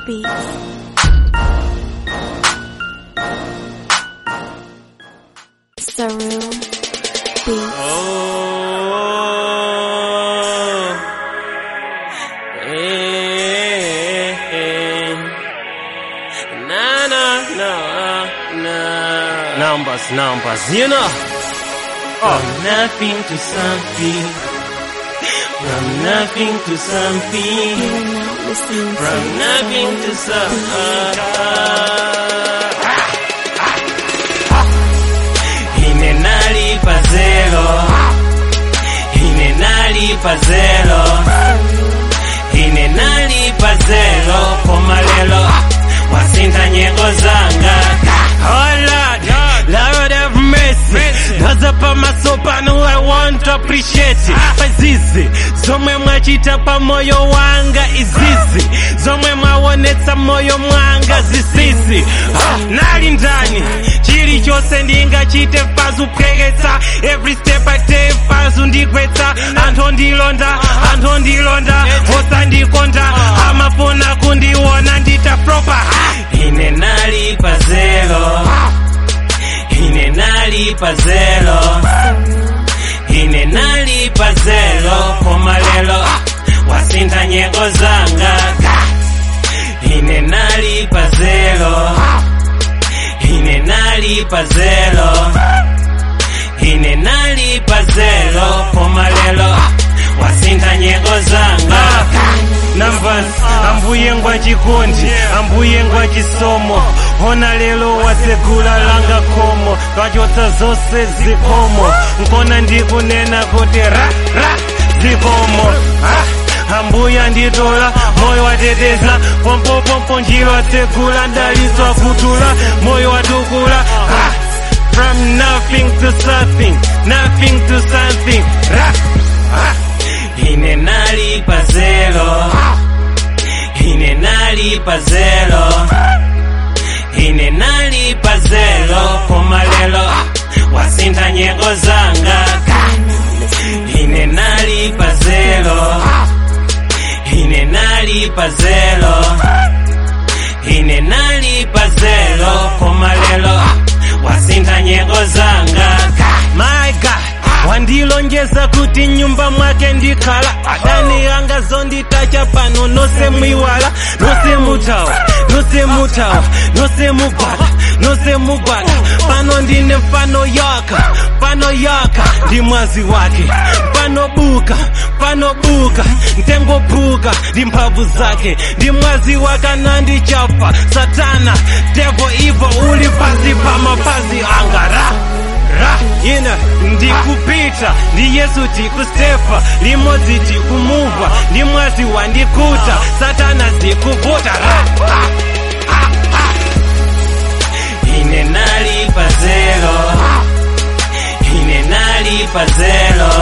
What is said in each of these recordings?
Beats. Saru Beats. Oh, eh, eh. na na na na. Numbers, numbers, you know. From nothing to something. From nothing to something. You are now listening From to nothing to something. Inenalipa zero. Inenalipa zero. Inenalipa zero. Pomalelo. Wasinta nyengo zanga. Oh Lord, Lord have mercy. Doza pa masopano I want to appreciate. Pazizi, zomwe mwachita pa moyo wanga izizi. Zomwe mwaonetsa moyo mwanga zisisi. Ah, nali ndani, chilichonse ndingachite fazu pweketsa. Every step I take fazu ndigwetsa. Anthu ndilonda, anthu ndilonda. Osandikonda, amafuna kundiona ndita proper. Ine nali pa zero. Ine nali pa zero. Ine nali pa zero. Pomalelo. Wasinta nyengo zanga. Ine nali pa zero. Ine nali pa zero. Ine nali pa zero. Pomalelo. Wasinta nyengo zanga. Numbers, ambuye ngwa chikondi, ambuye ngwa chisomo. Ona lelo wasegula langa komo, twachotsa zonse zikomo. Nkona ndikunena kuti ra ra zikomo. Ah, ambuya nditola moyo wateteza pompo pompo njiro atsegula ndaliswa kutula moyo watukula ah, from nothing to something nothing to something ra, ah. ine nali pa zero ine nali pa zero ine nali pa zero pomalelo wasinta nyengo zanga ine nali pa zero ine nali pa zero ine nali pa zero pomalelo wasinta nyengo zanga my god wandilonjeza kuti nyumba mwake ndikhala adani anga zonditacha pano nose mwiwala nose mutawa nose mutawa nose mugwada nose mugwada pano ndine mfano yaka pano yaka ndi mwazi wake pano buka pano buka mtengo buka ndi mphamvu zake ndi mwazi wake nandichapa satana devo ivo uli pasi pa mapazi anga ra ra ina ndikupita ndi yesu tikustepa limodzi tikumuva ndi mwazi wandikuta satana zikuvuta ra ah, ah, ah. ine nali pa zero ine nali pa zero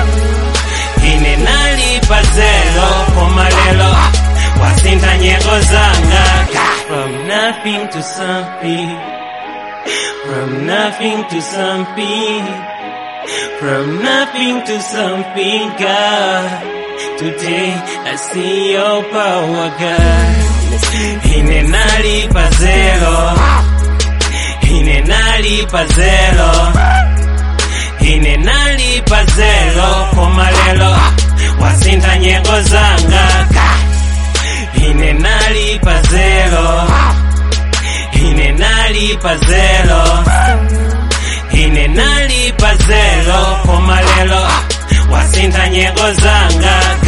ine nali pa zero pomalelo wasinta nyengo zanga from nothing to something from nothing to something from nothing to something God today I see your power God ine nali pa zero ine nali pa zero ine nali pa zero pomalelo wasinta nyengo zanga ine nali pa zero ine nali pa zero ine nali pa zero pomalelo wasinta nyengo zanga